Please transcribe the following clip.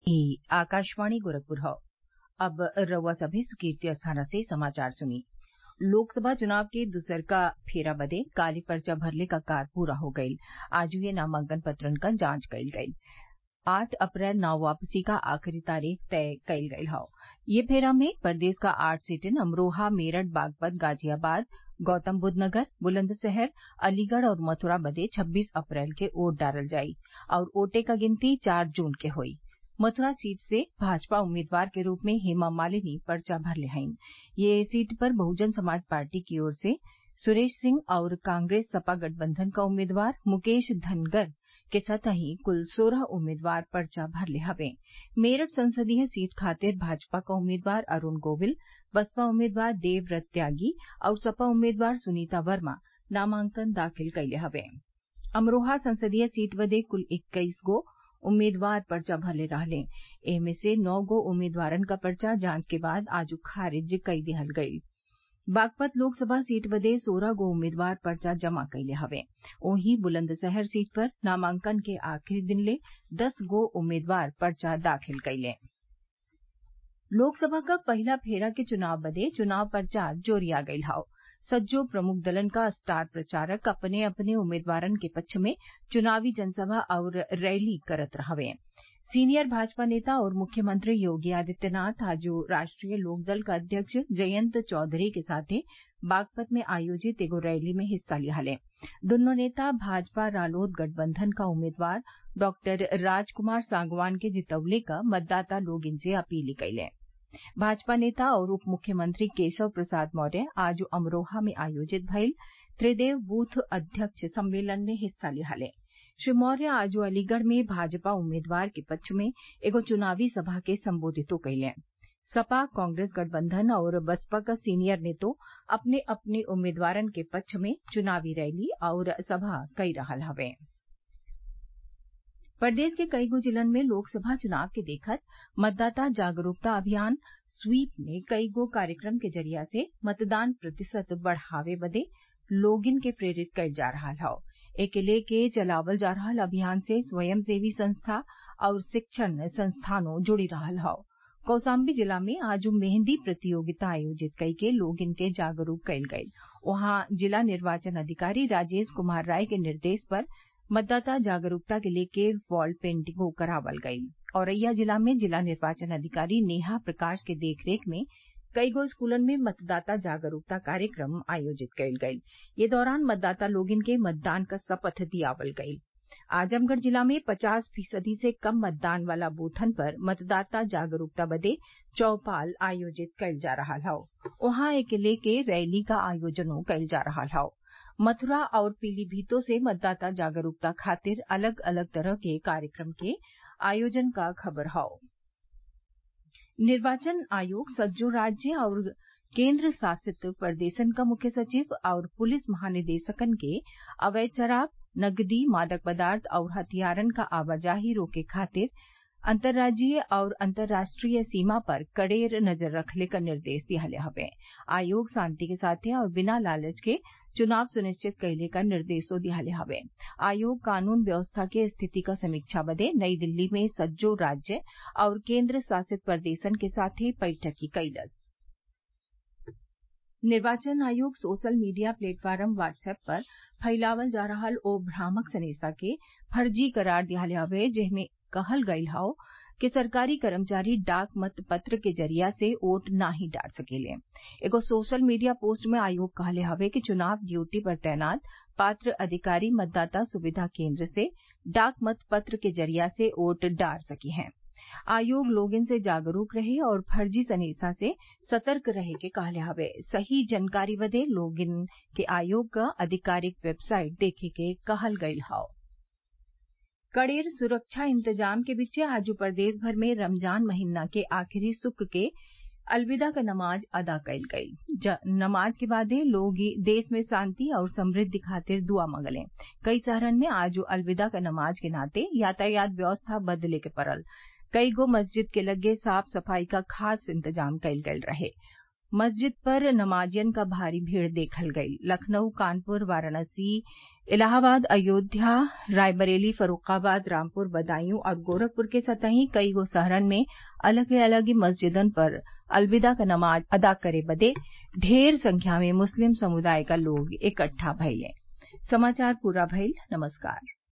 ई आकाशवाणी गोरखपुर हौ अब रउआ सभे सुर्खियत स्थाना से समाचार सुनी लोकसभा चुनाव के दुसरका फेरा बदे काल्हि पर्चा भरले क कार्य पूरा हो गईल आजूए नामांकन पत्रन क जांच कईल गईल आठ अप्रैल नाम वापसी क आखिरी तारीख तय कईल गईल हौ ये फेरा में प्रदेश क आठ सीटन अमरोहा मेरठ बागपत गाजियाबाद गौतमबुद्वनगर बुलंदशहर अलीगढ़ और मथुरा बदे छब्बीस अप्रैल के वोट डालल जाई और वोटे क गिनती चार जून के होई मथुरा सीट से भाजपा उम्मीदवार के रूप में हेमा मालिनी पर्चा भरले हईन ये सीट पर बहुजन समाज पार्टी की ओर से सुरेश सिंह और कांग्रेस सपा गठबंधन क उम्मीदवार मुकेश धनगर के संतही कुल सोलह उम्मीदवार पर्चा भरले हवे मेरठ संसदीय सीट खातिर भाजपा क उम्मीदवार अरूण गोविल बसपा उम्मीदवार देवव्रत त्यागी और सपा उम्मीदवार सुनीता वर्मा नामांकन दाखिल कइले हवे अमरोहा संसदीय सीट बदे कुल इक्कीस गो उम्मीदवार पर्चा भरले रहले एमे से नौ गो उम्मीदवारन क पर्चा जांच के बाद आज खारिज कई दिहल गईल बागपत लोकसभा सीट बदे सोलह गो उम्मीदवार पर्चा जमा कइले हवे वहीं बुलंदशहर सीट पर नामांकन के आखिरी दिन ले दस गो उम्मीदवार पर्चा दाखिल कइले लोकसभा क पहिला फेरा के चुनाव बदे चुनाव प्रचार जोरिया गईल हौ सज्जो प्रमुख दलन क स्टार प्रचारक अपने अपने उम्मीदवारन के पक्ष में चुनावी जनसभा और रैली करत हवे सीनियर भाजपा नेता और मुख्यमंत्री योगी आदित्यनाथ आज राष्ट्रीय लोकदल क अध्यक्ष जयंत चौधरी के साथे बागपत में आयोजित एगो रैली में हिस्सा लिहले दुन्नो नेता भाजपा रालोद गठबंधन क उम्मीदवार डॉक्टर राजकुमार सांगवान के जितवले क मतदाता लोगिन से अपील कइले भाजपा नेता और उप मुख्यमंत्री केशव प्रसाद मौर्य आज अमरोहा में आयोजित भइल त्रिदेव बूथ अध्यक्ष सम्मेलन में हिस्सा लिहले श्री मौर्य आज अलीगढ़ में भाजपा उम्मीदवार के पक्ष में एगो चुनावी सभा के संबोधितो कइले सपा कांग्रेस गठबंधन और बसपा क सीनियर नेतो अपने अपने उम्मीदवारन के पक्ष में चुनावी रैली और सभा कई रहल हवे प्रदेश के कईगो जिलन में लोकसभा चुनाव के देखत मतदाता जागरूकता अभियान स्वीप में कईगो कार्यक्रम के जरिया से मतदान प्रतिशत बढ़ावे बदे लोगिन के प्रेरित कईल जा रहल हौ एके लेके चलावल जा रहल अभियान से स्वयंसेवी संस्था और शिक्षण संस्थानों जुड़ी रहल हौ कौशाम्बी जिला में आज मेहंदी प्रतियोगिता आयोजित कइके लोगिन के जागरूक कईल गईल वहां जिला निर्वाचन अधिकारी राजेश कुमार राय के निर्देश पर मतदाता जागरूकता के लेके वॉल पेंटिंगो करावल गईल औरैया जिला में जिला निर्वाचन अधिकारी नेहा प्रकाश के देखरेख में कईगो स्कूलन में मतदाता जागरूकता कार्यक्रम आयोजित कईल गईल ये दौरान मतदाता लोगिन के मतदान क शपथ दियावल गईल आजमगढ़ जिला में पचास फीसदी से कम मतदान वाला बूथन पर मतदाता जागरूकता बदे चौपाल आयोजित कईल जा रहल हौ वहां एके लेके रैली क आयोजनो कईल जा रहल हौ मथुरा और पीलीभीतों से मतदाता जागरूकता खातिर अलग अलग तरह के कार्यक्रम के आयोजन क खबर हौ निर्वाचन आयोग सज्जो राज्य और केंद्र शासित प्रदेशन क मुख्य सचिव और पुलिस महानिदेशकन के अवैध शराब नकदी मादक पदार्थ और हथियारन क आवाजाही रोके खातिर अंतर्राज्यीय और अंतर्राष्ट्रीय सीमा पर कड़ेर नजर रखले क निर्देश दिहले हवे आयोग शांति के साथे और बिना लालच के चुनाव सुनिश्चित कइले क निर्देशो दिहले हवे आयोग कानून व्यवस्था के स्थिति क समीक्षा बदे नई दिल्ली में सज्जो राज्य और केंद्र शासित प्रदेशन के साथे बैठक कइलस निर्वाचन आयोग सोशल मीडिया प्लेटफॉर्म व्हाट्सएप पर फैलावल जा रहल ओ भ्रामक सनेसा के फर्जी करार दिहले हवे जेमे कहल गईल हौ कि सरकारी कर्मचारी डाक मत पत्र के जरिया से वोट नाही डाल सकेले एगो सोशल मीडिया पोस्ट में आयोग कहले हवे कि चुनाव ड्यूटी पर तैनात पात्र अधिकारी मतदाता सुविधा केंद्र से डाक मत पत्र के जरिया से वोट डाल सकी हैं आयोग लोगन से जागरूक रहे और फर्जी सनेसा से सतर्क रहे के कहले हवे सही जानकारी बदे लोगन के आयोग क आधिकारिक वेबसाइट देखे के कहल गईल हौ कड़ेर सुरक्षा इंतजाम के बीचे आज प्रदेश भर में रमजान महीना के आखिरी सुख के अलविदा क नमाज अदा कईल गईल नमाज के बादे लोग देश में शांति और समृद्धि खातिर दुआ मंगले कई शहरन में आज अलविदा क नमाज के नाते यातायात व्यवस्था बदले के पड़ल कई गो मस्जिद के लगे साफ सफाई का खास इंतजाम कईल गईल रहे मस्जिद पर नमाजियन क भारी भीड़ देखल गयी लखनऊ कानपुर वाराणसी इलाहाबाद अयोध्या रायबरेली फर्रूखाबाद रामपुर बदायूं और गोरखपुर के सतही कईगो शहरन में अलग अलग मस्जिदन पर अलविदा क नमाज अदा करे बदे ढेर संख्या में मुस्लिम समुदाय क लोग इकट्ठा भइले